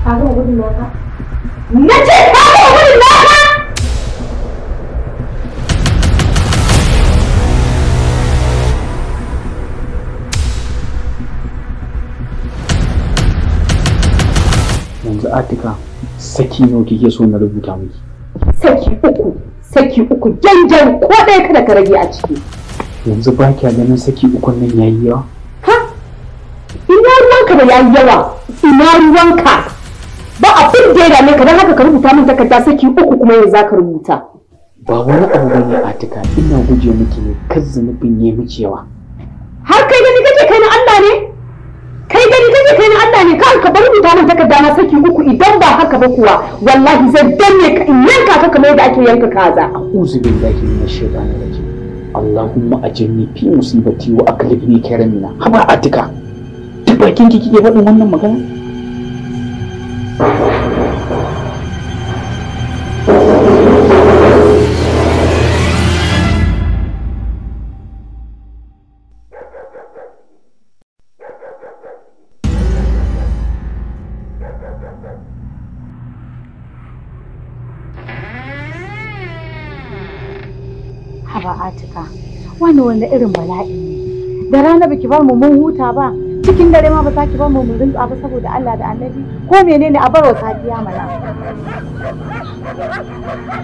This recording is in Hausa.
ka ga gudun naka na ce ka ga gudun naka yanzu atika saki nawa kike so na rubuta miki saki uku saki uku janjan ko ɗaya kada ka rage a ciki yanzu ba kya ganin saki ukun nan yayi yawa ha ina ruwanka da yayi yawa ina ruwanka ba abin da ya dame ka don haka ka rubuta min takarda saki uku kuma yanzu za ka rubuta ba wani abu bane atika ina guje miki ne kar zunubin yayi miki yawa har kai gani kake kai na Allah ne kai gani kake kai na Allah ne kawai ka bar rubuta min takarda na saki uku idan ba haka ba kuwa wallahi zai danne ka in yanka ka kamar yadda ake yanka kaza a'udhu billahi minash shaitanir rajim Allahumma ajirni fi musibati wa aklifni khairan minha haba atika duk bakin ki kike faɗin wannan magana haba atika wani wanda irin bala'i ne da rana baki bar mu mun huta ba cikin dare ma ba za ki bar mu mun rinka ba saboda Allah da Annabi ko menene a barwa safiya mana